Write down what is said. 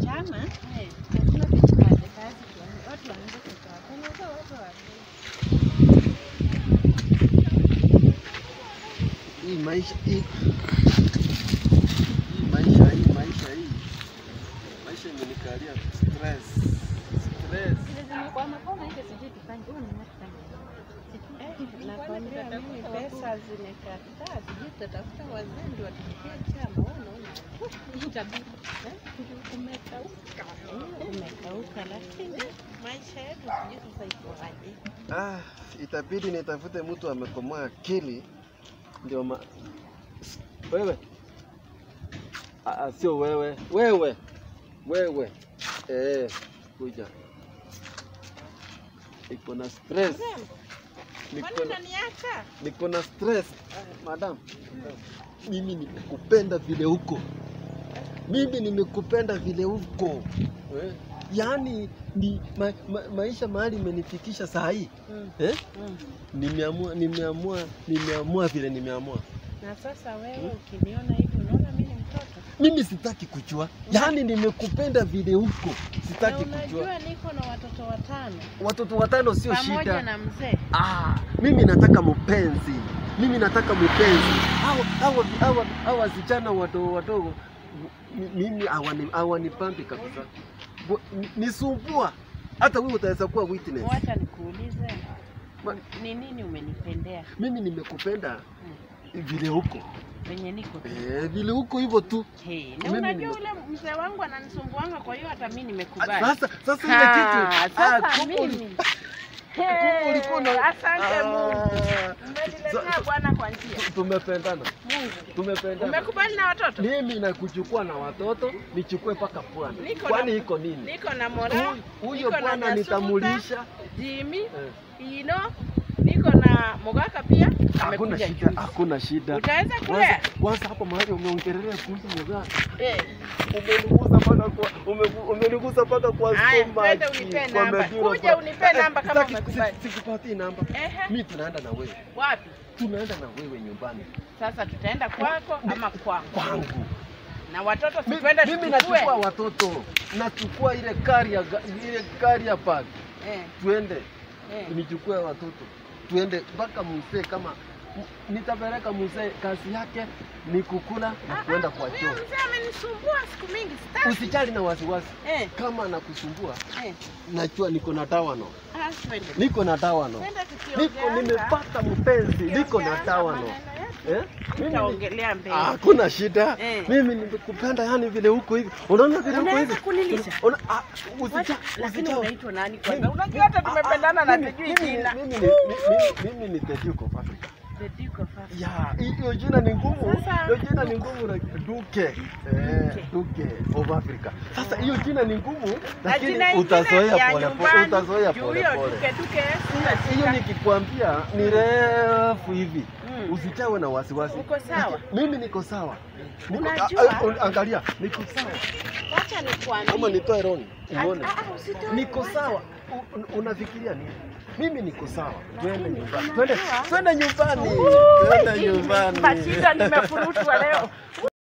chama lazima tuchukue kazi tuone watu waanze kutoa kuuza watu wa Hii maisha hii hii maisha hii maisha hii maisha imenikalia stress stress. zile zimekwama kama hizo sijui tufanye huyu ni Nakwambia mimi pesa zimekataa, sijui tutatafuta wazee ndio watupie chama. Wewe unaona itabidi umekauka, umekauka, lakini maisha yetu sijui sasa ikoaje. Ah, itabidi nitafute mtu amekomaa akili ndio ma... S- wewe ah, ah, sio wewe wewe wewe eh, kuja iko na stress niko Kwani na, unaniacha? niko na stress madam mimi nimekupenda vile huko mimi nimekupenda vile huko eh? yaani ni ma, ma, maisha mahali imenifikisha saa hii Mm, eh? mm. nimeamua nimeamua nimeamua vile nimeamua Na sasa wewe ukiniona hivi unaona mimi ni mtoto? mimi sitaki kujua yaani nimekupenda vile huko Na sitaki kujua unajua niko na watoto watano watoto watano sio pamoja shida na mzee. ah, mimi nataka mpenzi mimi nataka mpenzi hawa hawa hawa hawa wasichana wadogo wadogo m- mimi hawani- hawanipambi kabisa Bu- ni- nisumbua hata wewe utaweza kuwa witness Wacha nikuulize, Ma- ni nini umenipendea mimi nimekupenda vile huko venye niko tu? eh, vile huko hivyo tu Hey, na Mimi unajua nime- ule mzee wangu ananisumbuanga, kwa hiyo hata mimi nimekubali. sasa sasa ile Ha, kitu ah, sasa kumbe uli- mimi kumbe ulikuwa na- Hey, asante Mungu, Ah, umeniletea sa- Bwana kwa njia. tu- tumependana Mungu, tumependana umekubali na watoto? mimi nakuchukua na watoto nichukue mpaka pwani Niko kwani na- iko nini Niko na Mora, Huyu- huyo niko na bwana Nyasuta, nitamulisha Jimmy, eh, Ino, niko na Mogaka pia hakuna amekuja shida juzi. hakuna shida Utaweza kwanza kulea? kwanza hapo mahali umeongelea kuhusu mzaa Eh, umenigusa mpaka kwa ume- umenigusa mpaka kwa Haya, stomach, twende unipe kwa namba. medula, Kuja kwa- unipe Eh, namba kama sitaki- umekubali. si- Sikupatii namba ehe, mimi tunaenda na wewe wapi? tunaenda na wewe nyumbani Sasa tutaenda kwako ama kwangu? kwangu Na watoto Mi- sikwenda mimi tuchukue? nachukua watoto nachukua ile carrier ga- ile carrier bag Eh, tuende eh. nichukue watoto tuende mpaka mzee kama m- nitapeleka mzee kazi yake ni kukula na kuenda kwa Huyo choo mzee amenisumbua siku mingi, sitaki. usijali na wasiwasi Eh, kama anakusumbua eh. najua niko na tawano Ah, twende. niko na tawano Twende niko tukiongeanga. nimepata mpenzi niko na Tukiongeanga tawano maneno yetu. eh? mimi ni- Tutaongelea mbele. Ah, hakuna shida Eh. mimi nimekupenda yani vile huko hivi unaona vile huko Unaweza hivi kunilisha? Una- ah, Wacha, usija- lakini usija- unaitwa nani kwanza? Mimi- Unajua hata ah, ah, tumependana na mimi- tujui mimi- jina. mimi ni- mimi- mimi ni the Duke of Africa. The Duke of Africa. Ya, hiyo jina ni ngumu. Sasa- Hiyo jina ni ngumu na Duke. Eh, Duke of Africa. Sasa hiyo jina ni ngumu Na lakini jina ingine utazoea ya pole pole. nyumbani, Utazoea juu pole hiyo pole. Duke Duke sina Hiyo shida. nikikwambia ni refu hivi. Mm. Usichawe na wasiwasi. Uko sawa? Mimi niko sawa. Niko, Unajua- a- a- angalia, niko sawa. Wacha nikwambie. Kama nitoe roni, uone. Ah, ah, usitoe, Niko wacha. sawa. U- un- Unafikiria nini? Mimi niko sawa. Twende Lakini nyumbani. unajua- Twende, twende nyumbani. Twende nyumbani. Mashida nimefurutwa leo.